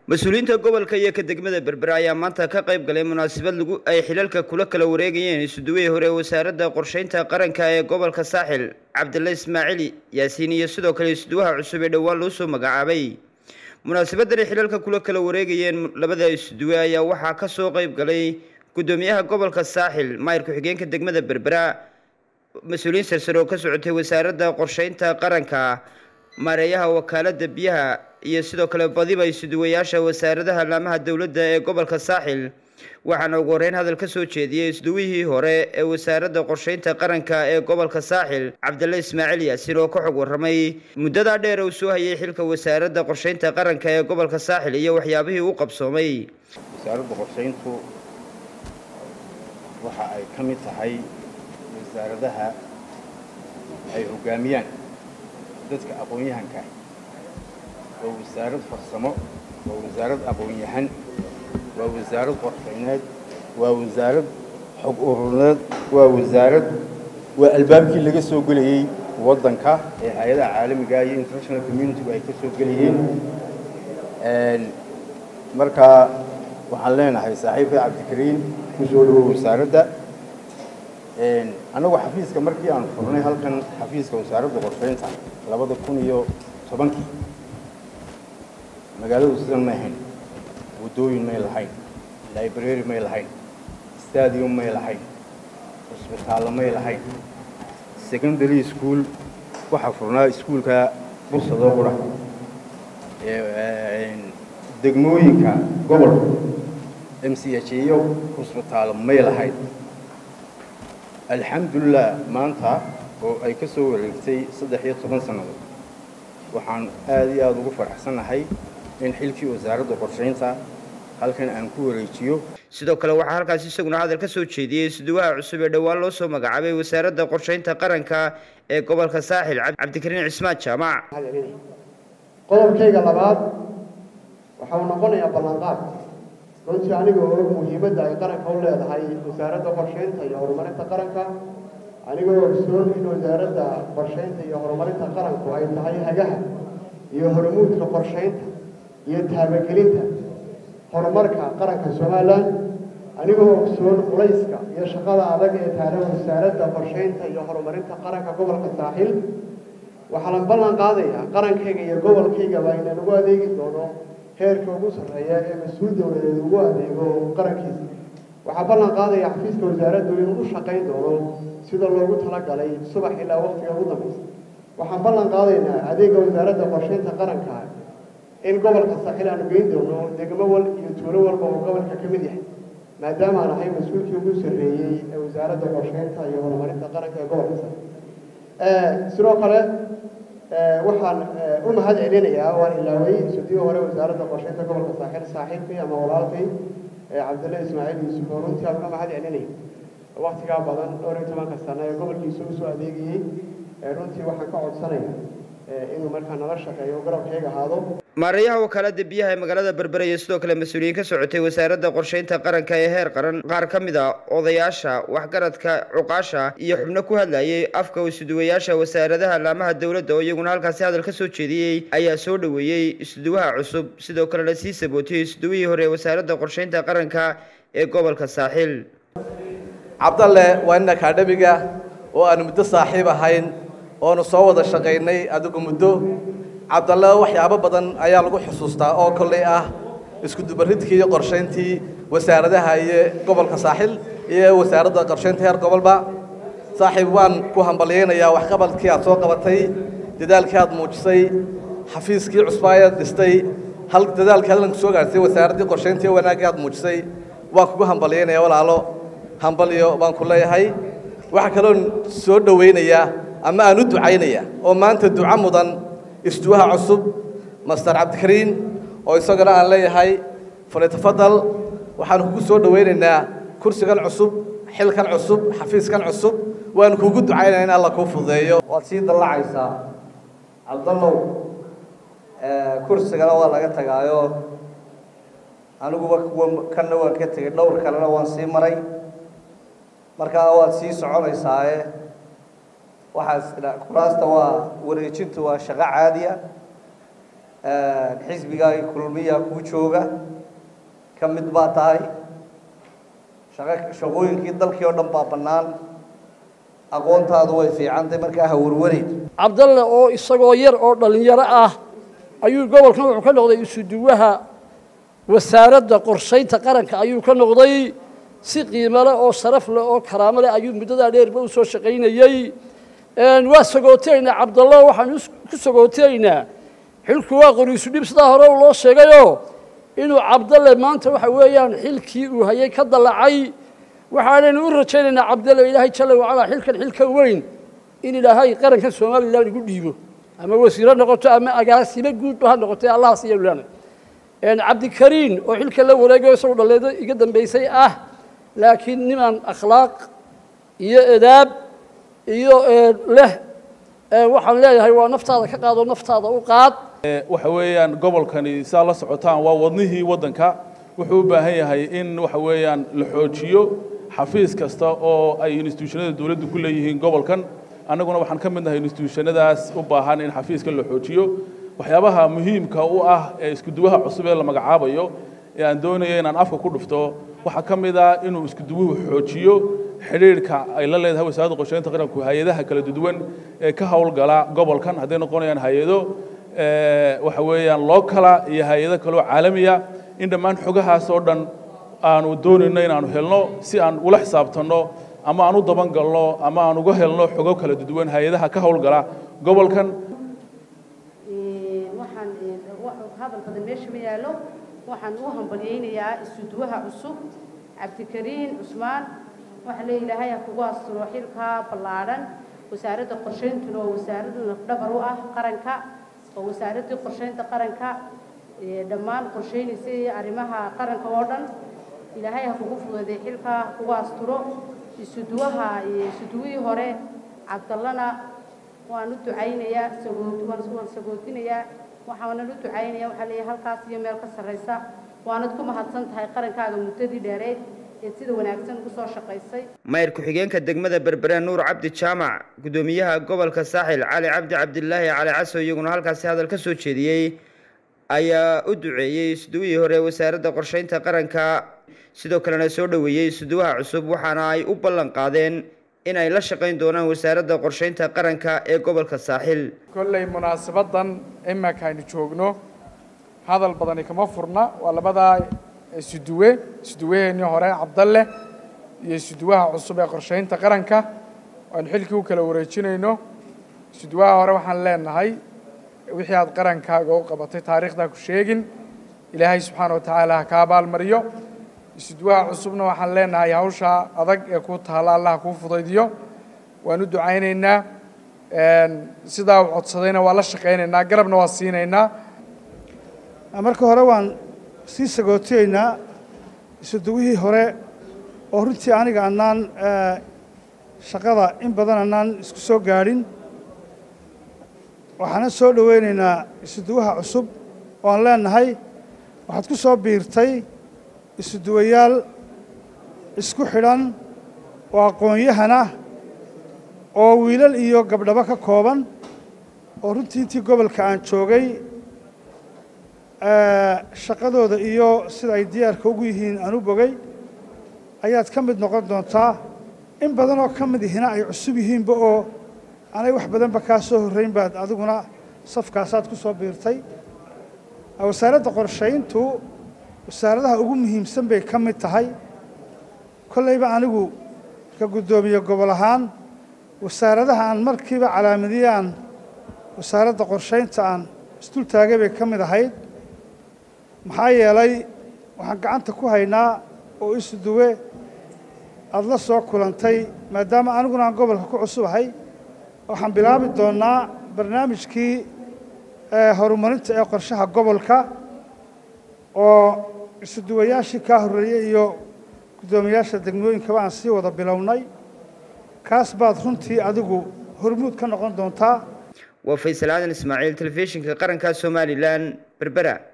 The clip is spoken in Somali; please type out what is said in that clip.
mas-uuliyiinta gobolka iyo ka degmada berbera ayaa maanta ka qayb galay munaasabad lagu ay xilalka kula kala wareegayeen isuduwihii hore wasaaradda qorsheynta qaranka ee gobolka saaxil cabdilla ismaaciili yaasiin iyo sidoo kale isuduwaha cusub ee dhowaan loo soo magacaabay munaasabadan ay xilalka kula kala wareegayeen labada isuduwe ayaa waxaa ka soo qayb galay guddoomiyaha gobolka saaxil maayir ku-xigeenka degmada berbera mas-uuliyiin sarsare oo ka socotay wasaaradda qorsheynta qaranka maareeyaha wakaalada biyaha iyo sidoo kale badiba isuduwayaasha wasaaradaha laamaha dowladda ee gobolka saaxil waxaana ugu horeyn hadal ka soo jeediyey isduwihii hore ee wasaaradda qorsheynta qaranka ee gobolka saaxil cabdille ismaaciil yaasiin oo ka xog warramay muddadaa dheer uu soo hayay xilka wasaaradda qorsheynta qaranka ee gobolka saaxil iyo waxyaabihii u qabsoomay wasaaradda qorsheyntu waxa ay ka mid tahay wasaaradaha ay hoggaamiyaan dadka aqoon-yahanka waa wasaarad farsamo waa wasaarad aqoon-yahan waa wasaarad qorshayneed waa wasaarad xog uruneed waa wasaarad waa albaabkii laga soo gelayey waddanka ee hay-adaha caalamiga iyo international communitigu ay ka soo gelayeen markaa waxaan leenahay saaxiibka cabdikariin ku soo dhawow wasaaradda annagu xafiiska markii aan furnay halkan xafiiska wasaaradda qorsheynta labada kun iyo tobankii magaaladu sidan may ahayn waddooyin may lahayn library may lahayn stadium may lahayn cusbitaallo may lahayn secondary school waxaa furnaa iskuulka bursadoo qura degmooyinka gobolka m c h iyo cusbitaallo may lahayn alxamdulilah maanta oo ay ka soo wareegtay saddex iyo toban sannadood waxaan aada iyo aada ugu faraxsannahay in xilkii wasaaradda qorsheynta halkan aan ku wareejiyo sidoo kale waxaa halkaas isaguna hadal ka soo jeediyey isuduwaha cusub ee dhowaan loo soo magacaabay wasaaradda qorsheynta qaranka ee gobolka saaxil cabdikariin cismaan jaamac qodobkayga labaad waxa uu noqonayaa ballanqaad runtii aniga oo muhiimadda ay qaranka u leedahay wasaaradda qorsheynta iyo horumarinta qaranka anigoo ogsoon in wasaaradda qorsheynta iyo horumarinta qaranku ay tahay hagaha iyo hormuudka qorsheynta iyo taabagelinta horumarka qaranka somalilan anigoo ogsoon culayska iyo shaqada adag ee taala wasaaradda qorsheynta iyo horumarinta qaranka gobolka saaxil waxaa la ballan qaadayaa qarankayga iyo gobolkaygaba inaan ugu adeegi doono heerka ugu sarreeya ee mas-uul dowladeed ugu adeego qarankiisa waxaa ballan qaadaya xafiiska wasaaraddu inuu u shaqayn doono sida loogu talagalay subax ilaa waqtiga ugu dambaysa waxaan ballan qaadaynaa adeega wasaaradda qorsheynta qaranka in gobolka saaxil aanu geyn doono degmo wal iyo tuulo walba oo gobolka ka mid yahay maadaama aan ahay mas-uulkii ugu sarreeyey ee wasaaradda qorsheynta iyo horumarinta qaranka ee gobolka saaxil sidoo kale waxaan u mahad celinayaa waan ilaaway sudiyo hore wasaaradda qorsheynta gobolka saaxil saaxiibkii ama walaalkay cabdille ismaaciil yuusuf oo runtii aan ka mahad celinaya waktigaa badan dhowr iyo tobanka sano ee gobolkiisa usoo adeegayey runtii waxaan ka codsanaya inuu markaa nala shaqeeyo garabkayga ahaado maareeyaha wakaalada biyaha ee magaalada berbera iyo sidoo kale mas-uuliyiin ka socotay wasaaradda qorsheynta qaranka ee heer qaran qaar ka mid a odayaasha waxgaradka cuqaasha iyo xubno ku hadlayay afka isuduwayaasha wasaaradaha laamaha dowladda oo iyaguna halkaasi hadal ka soo jeediyey ayaa soo dhoweeyey isuduwaha cusub sidoo kalena sii sabootiyey isuduwihii hore ee wasaaradda qorsheynta qaranka ee gobolka saaxil cabdalle waa nin akaadhemiga oo aanu muddo saaxiib ahayn oonu soo wada shaqaynay adigu muddo cabdalle waxyaabo badan ayaa lagu xusuustaa oo kolley ah iskudubaridkii iyo qorshayntii wasaaradaha iyo gobolka saaxil iyo wasaaradda qorshaynta heer gobolba saaxiib waan ku hambalyaynayaa waxqabadkii aad soo qabatay dadaalkii aad muujisay xafiiskii cusbaayaad dhistay hal dadaalkii hadalku soo gaartay wasaaraddii qorshaynta iyo wanaaggii aad muujisay waan kugu hambalyaynaya walaalo hambalyo baan ku leeyahay waxaa kaloon soo dhowaynayaa ama aan u ducaynaya oo maanta duco mudan isduwaha cusub master cabdikariin oo isagana aan leeyahay falitafadal waxaanu kugu soo dhowaynaynaa kursigan cusub xilkan cusub xafiiskan cusub waanu kugu ducaynaya in alla kuu fududeeyo waad sii dallacaysaa cabdallow kursigana waa laga tagaayo aniguba kuwa kanna waan ka tegey dhowr kalena waan sii maray markaa waad sii soconaysaaye waxaas kuraasta waa wareejintu waa shaqo caadiya xisbigaagi kulmiya kuu jooga ka mid baa tahay shaqo shaqooyinkii dalkii oo dhan baa bannaan aqoontaadu way fiicantay markaa ha warwareyn cabdalle oo isagoo yar oo dhallinyaro ah ayuu gobolkan wuxuu ka noqday isuduwaha wasaaradda qorshaynta qaranka ayuu ka noqday si qiimo leh oo sharaf leh oo karaamo leh ayuu muddadaa dheerba u soo shaqaynayey waa sagootaynaa cabdallo waxaan ku sagootaynaa xilku waa qoriisu dhib sidaa hore loo sheegayoo inuu cabdalle maanta waxa weeyaan xilkii uu hayay ka dallacay waxaanaynu u rajaynaynaa cabdalle ilaahay jalla wacalaa xilkan xilka weyn in ilaahay qarankan somalilan igu dhiibo ama wasiiro noqoto ama agaasimo guudba ha noqotay allahaas iyanu leenay cabdikariin oo xilka la wareegayo isagu dhalleedo iga dambaysay ah laakiin nimaan akhlaaq iyo edaab iyo leh waxaan leeyahay waa naftaada ka qaado naftaada u qaad waxa weeyaan gobolkani saa la socotaan waa wadnihii waddanka wuxuu u baahan yahay in waxa weeyaan la xoojiyo xafiis kasta oo ay instituushanada dowladdu ku leeyihiin gobolkan annaguna waxaan ka mid nahay instituushanadaas u baahan in xafiiska la xoojiyo waxyaabaha muhiimka u ah ee iskuduwaha cusub ee la magacaabayo ee aan doonaya inaan afka ku dhufto waxaa ka mid ah inuu iskuduwuhu xoojiyo xidhiidhka ay la leedahay wasaaradda qorsheynta qaranku hay-adaha kala duwan ee ka howlgala gobolkan hadday noqonayaan hay-ado waxa weeyaan lookala iyo hay-ado kaloo caalamiya in dhammaan xogahaas oo dhan aanu doonayno inaanu helno si aan ula xisaabtanno ama aan u dabangalno ama aan uga helno xogo kala duwan hay-adaha ka howlgala gobolkan waxaan hadal badan meesha ma yaallo waxaan u hambalyaynayaa isuduwaha cusub cabdikariin cusmaan waxaa lee ilaahay ha kugu asturo xilkaa ballaadhan wasaaradda qorshayntuna oo wasaaraddu nafdhabar u ah qaranka oo wasaaraddii qorshaynta qaranka dhammaan qorshaynaysay arrimaha qaranka oo dhan ilaahay ha kugu fududay xilkaa ha kugu asturo isuduwaha isuduwihii hore cabdallana waan u ducaynayaa waan sagootinayaa waxaanan u ducaynayaa waxaa leeyahay halkaas iyo meel ka sarraysa waanad ku mahadsan tahay qarankaaga muddadii dheereed ee sida wanaagsan ugu soo shaqaysay maayir ku-xigeenka degmada berbera nuur cabdi jaamac guddoomiyaha gobolka saaxil cali cabdi cabdilaahi cali caso iyaguna halkaasi hadal ka soo jeediyey ayaa u duceeyey isduwihii hore wasaaradda qorshaynta qaranka sidoo kalena soo dhoweeyey isduwaha cusub waxaana ay u ballan qaadeen in ay la shaqayn doonaan wasaaradda qorshaynta qaranka ee gobolka saaxil kolley munaasabadan iminka aynu joogno hadal badani kama furna waa labadaa isuduwe isuduwaheennii hore cabdalle iyo isuduwaha cusub ee qorshaynta qaranka aynu xilkii u kala wareejinayno isuduwaha hore waxaan leenahay wixii aad qarankaaga u qabatay taariikhdaa ku sheegin ilaahay subxaana wa tacaala ha ka abaalmariyo isuduwaha cusubna waxaan leenahay hawshaa adag ee kuu taalla allah kuu fudaydiyo waan u ducaynaynaa sidaa u codsadayna waa la shaqaynaynaa garabna waa siinaynaa marka hore waan sii sagootiyeynaa isuduwihii hore oo runtii aniga annaan shaqada in badan annaan isku soo gaadhin waxaana soo dhoweynaynaa isuduwaha cusub oo aan leenahay waxaad ku soo biirtay isuduwayaal isku xidhan oo aqoon-yahana oo wiilal iyo gabdhabo ka kooban oo runtii intii gobolka aan joogay shaqadooda iyo sida ay diyaarka ugu yihiin aan u bogay ayaad ka mid noqon doontaa in badan oo ka mid ihina ay cusub yihiinba oo anay wax badanba kaa soo horrayn baad adiguna safkaasaad ku soo biirtay wasaaradda qorshayntu wasaaradaha ugu muhiimsan bay ka mid tahay kollayba anigu ka guddoomiye gobol ahaan wasaaradaha aan markiiba calaamadiye aan wasaaradda qorshaynta aan isdul taagay bay ka mid ahayd maxaa yeelay waxaan gacanta ku haynaa oo isu duwe aada la soo kulantay maadaama aniguna aan gobolka ku cusubahay waxaan bilaabi doonnaa barnaamijkii horumarinta ee qorshaha gobolka oo isuduwayaashii kaa horreeyey iyo guddoomiyaasha degmooyinkaba aan sii wada bilownay kaas baad runtii adigu hormuud ka noqon doontaa waa faysal aadan ismaaciil telefishinka qaranka somalilan berbera